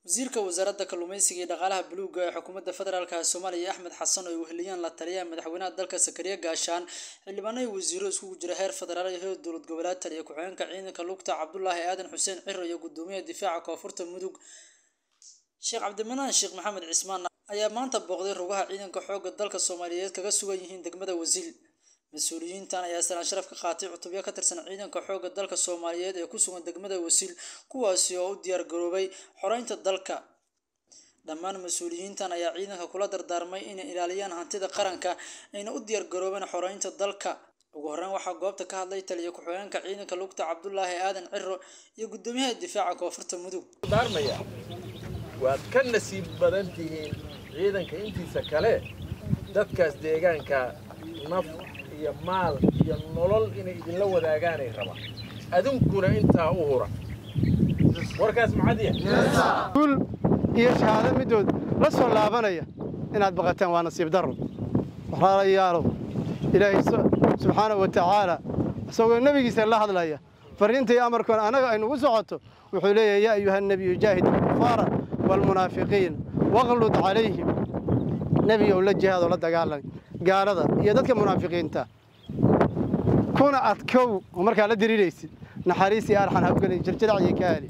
wasiirka wasaaradda kalluumeysiga iyo dhaqaalaha buluugga ee xukuumadda federaalk ee soomaaliya axmed xasan oo ay weheliyaan la taliyaha madaxweynaha dalka sakariya gaashaan xildhibaano iyo wasiiro isugu jira heer federaal iyo heer dowlad goboleed taliya ku-xigeenka ciidanka lugta cabdulaahi aadan xuseen ciro iyo gudoomiyaha difaaca koonfurta mudug sheekh cabdimanaan sheekh maxamed cismaan ayaa maanta booqday rugaha ciidanka xoogga dalka soomaaliyeed kaga sugan yihiin degmada wasiil mas-uuliyiintan ayaa salaan sharaf ka qaatay cutubyo ka tirsan ciidanka xoogga dalka soomaaliyeed ee ku sugan degmada wasiil kuwaasi oo u diyaar garoobay xoreynta dalka dhammaan mas-uuliyiintan ayaa ciidanka kula dardaarmay inay ilaaliyaan hantida qaranka ayna u diyaar garoobeen xoreynta dalka ugu horreyn waxaa goobta ka hadlay taliya ku-xigeenka ciidanka lugta cabdulaahi aadan ciro iyo gudoomiyaha difaaca koonfurta mudug waad ka nasiib badan tihiin ciidanka intiisa kale dadkaas deegaanka naf iyo maal iyo nolol inay idinla wadaagaanay rabaan adinkuna intaa u hura warkaas maxadiya guul iyo shahaado middood la soo laabanaya inaad baqataan waa nasiib darro walaalayaalow ilaahay subxaanahu wa tacaala isagoo nebigiisa la hadlaya farriinta iyo amarkoona annaga aynugu socoto wuxuu leeyahay yaa ayuha nebiyu jaahid alkufaara waalmunaafiqiin waqlud calayhim nebigow la jihaadoo la dagaalan gaalada iyo dadka munaafiqiinta kuna adkow oo markaa la diriiraysid naxariis iyo arxan habgelin jirjirac iyo kaali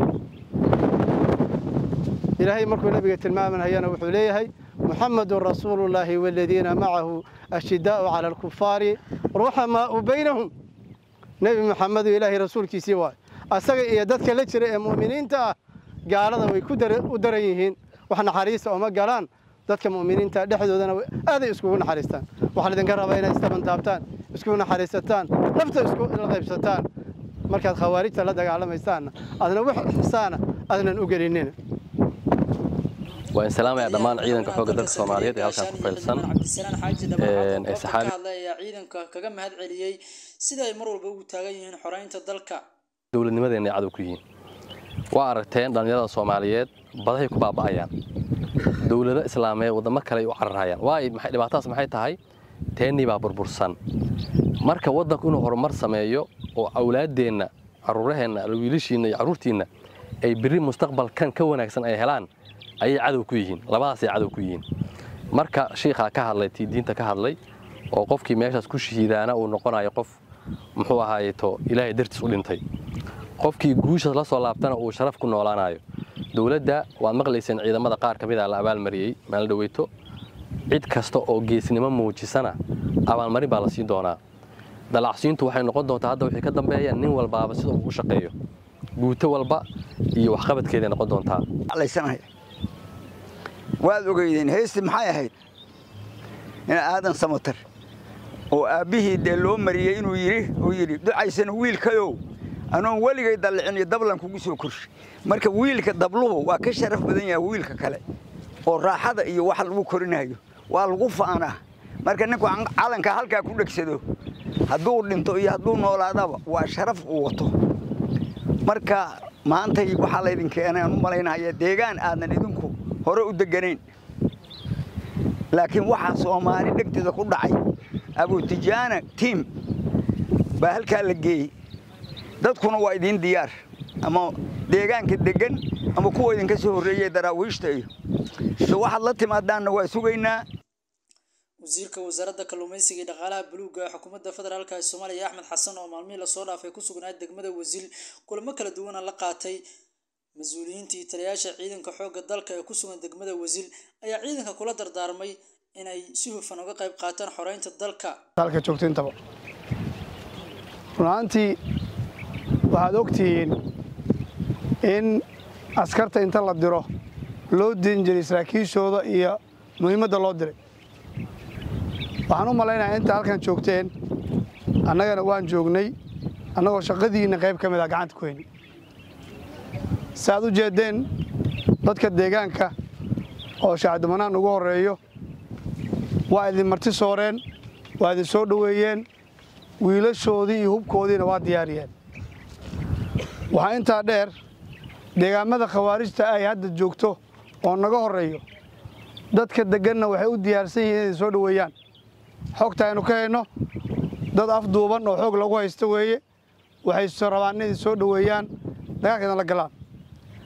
ilaahay markuu nebiga tilmaamanayana wuxuu leeyahay muxamedun rasuulullaahi waaladiina macahu ashidaa'u cala alkufaari ruxamaa'u baynahum nebi muxamedu ilaahay rasuulkiisii waayo asaga iyo dadka la jira ee mu'miniinta ah gaalada way u daran yihiin wax naxariista ooma galaan dadka mu'miniinta dhexdoodana aaday iskugu naxariistaan waxaa laydinka rabaa inay istabantaabtaan iskugu naxariisataan nafta isku la qaybsataan markaad khawaarijta la dagaalamaysaanna adna wax xisaana adnan u gelinina waan salaamaya dhammaan ciidanka xoogga dalka soomaaliyeed ee halkan ku faylsan ee saxaabi ayaa ciidanka kaga mahad celiyey sida ay mar walba ugu taagan yihiin xoreynta dalka dowladnimadeena ay cadow ku yihiin waa aragteen dhallinyarada soomaaliyeed badahay ku baaba'ayaan dowlado islaameed waddamo kale ay u cararhayaan waayo dhibaatadaas maxay tahay teennii baa burbursan marka waddanku inuu horumar sameeyo oo awlaaddeenna carruuraheenna wiilashiinna iyo carruurtiinna ay berri mustaqbalkan ka wanaagsan ay helaan ayay cadow ku yihiin labadaasay cadow ku yihiin marka shiikhaa ka hadlay tii diinta ka hadlay oo qofkii meeshaas ku shahiidaana uu noqonayo qof muxuu ahaayeto ilaahay dartiis u dhintay qofkii guushaas la soo laabtana uu sharaf ku noolaanayo dowladda waad maqlayseen ciidamada qaar ka mid a la abaalmariyey maalin dhaweyto cid kasta oo geesnimo muujisana abaalmarin baa la siin doonaa dalacsiintu waxay noqon doontaa hadda wixii ka dambeeya nin walbaaba sida uu u shaqeeyo guuto walba iyo waxqabadkeeday noqon doontaa waad ogeydeen heesti maxay ahayd in aadan samatar oo aabbihii dee loo mariyey inuu yidhi uu yidhi ducaysana wiilkayow anoon weligay dallicin iyo dablan kugu soo korshay marka wiilka dabluhu waa ka sharaf badan yahay wiilka kale oo raaxada iyo waxa lagu korinayo waa lagu faanaa marka ninku calanka halkaa ku dhegsado hadduu dhinto iyo hadduu noolaadaba waa sharaf uu wato marka maantay waxaa laydin keenay aan u malaynaya deegaan aadan idinku hore u deganayn laakiin waxaa soomaali dhegteeda ku dhacay abutijaana tiim baa halkaa la geeyey dadkuna waa idiin diyaar ama deegaanka deggan ama kuwa idinka soo horreeyey daraawiishta iyo so waxaad la timaadaanna waa sugaynaa wasiirka wasaaradda kalluumeysiga iyo dhaqaalaha buluugga ee xukuumadda federaalk ee soomaaliya axmed xasan oo maalmihii lasoo dhaafay ku sugnaa degmada wasiil kulamo kala duwana la qaatay mas-uuliyiinta iyo taliyayaasha ciidanka xoogga dalka ee ku sugan degmada wasiil ayaa ciidanka kula dardaarmay inay si hufan uga qayb qaataan xoreynta dalka halka joogto intaba runaantii waxaad ogtihiin in askarta inta la diro loo diin jiray saraakiishooda iyo muhiimadda loo diray waxaan u malaynayaa inta halkan joogteen annagana waan joognay annagoo shaqadiinna qayb ka mid ah gacanta ku hayni si aad u jeeddeen dadka deegaanka oo shaacdumanaan ugu horreeyo waa idin marti sooreen waa idin soo dhoweeyeen wiilashoodii iyo hubkoodiina waa diyaariyeen waxaa intaa dheer deegaamada khawaarijta ay hadda joogto oo naga horreeyo dadka degganna waxay u diyaarsan yihiin inay soo dhoweeyaan xogta aynu ka hayno dad afduuban oo xoog lagu haysto weeye waxay rabaan inay soo dhoweeyaan dagaalkeedana la galaan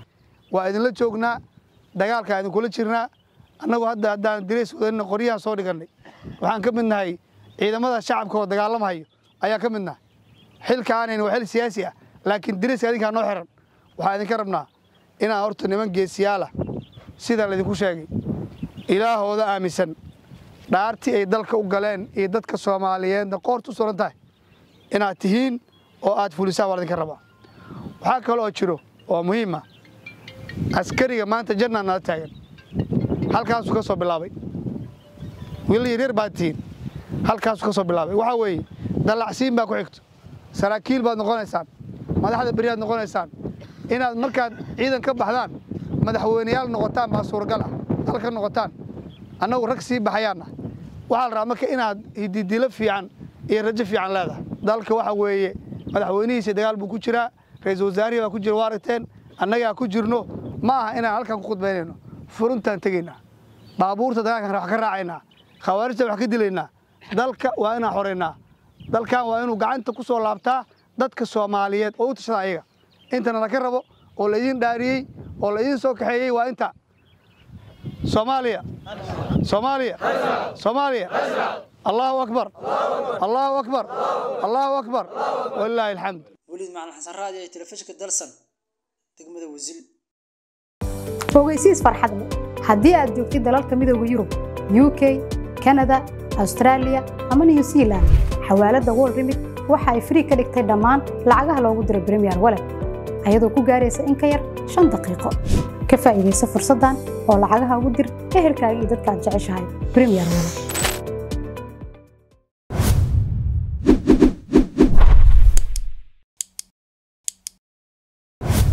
waa idinla joognaa dagaalkaa idinkula jirnaa annagu hadda haddaan dirays wadanina qoryahan soo dhigannay waxaan ka mid nahay ciidamada shacabka oo dagaalamahayo ayaa ka mid nahay xilka aanayna waa xil siyaasi ah laakiin dirayska adinkaa noo xiran waxaan idinka rabnaa inaan horta niman geesiyaalah sida laydinku sheegay ilaahooda aaminsan dhaartii ay dalka u galeen iyo dadka soomaaliyeedna qoortu suran tahay inaad tihiin oo aad fulisaan waa laydinka rabaa waxaa kale oo jiro oo muhiima askariga maanta jannaa nala taagan halkaasuu ka soo bilaabay wiilal yaryar baad tihiin halkaasuu ka soo bilaabay waxaa weeye dallacsiin baa ku xigto saraakiil baad noqonaysaan madaxda beriyaad noqonaysaan inaad markaad ciidan ka baxdaan madaxweyneyaal noqotaan baa suuragal ah dalka noqotaan annagu rag sii baxayaanna waxaa la rabaa marka inaad hididilo fiican iyo rajo fiican leedahay dalka waxa weeye madaxweynihiisa dagaal buu ku jiraa ra-iisul wasaarihii baa ku jira waa aragteen annagaa ku jirno ma aha inaan halkan ku khudbaynayno furuntaan tegaynaa baabuurta dagaalkan wax ka raacaynaa khawaarijta wax ka dilaynaa dalka waa inaan xoraynaa dalkan waa inuu gacanta ku soo laabtaa dadka soomaaliyeed oo u tashada ayaga intana laka rabo oo laydin dhaariyey oo laydin soo kaxeeyey waa inta soomaaliya soomaaliya soomaaliya allahu akbar allahu akbar allahu akbar walilaahi alxamd weliid macalin xasan raadi ee telefishinka dalsan degmada wasil ogeysiis farxad leh haddii aad joogtid dalalka midooda yurub u k kanada austraaliya ama new zealand xawaaladda wol remit waxa ay frii ka dhigtay dhammaan lacagaha loogu diro bremiyer walet ayadoo ku gaaraysa in ka yar shan daqiiqo ka faa'iidaysa fursaddan oo lacagaha ugu dir ehelkaaga iyo dadka aad jeceshahay bremiyer walet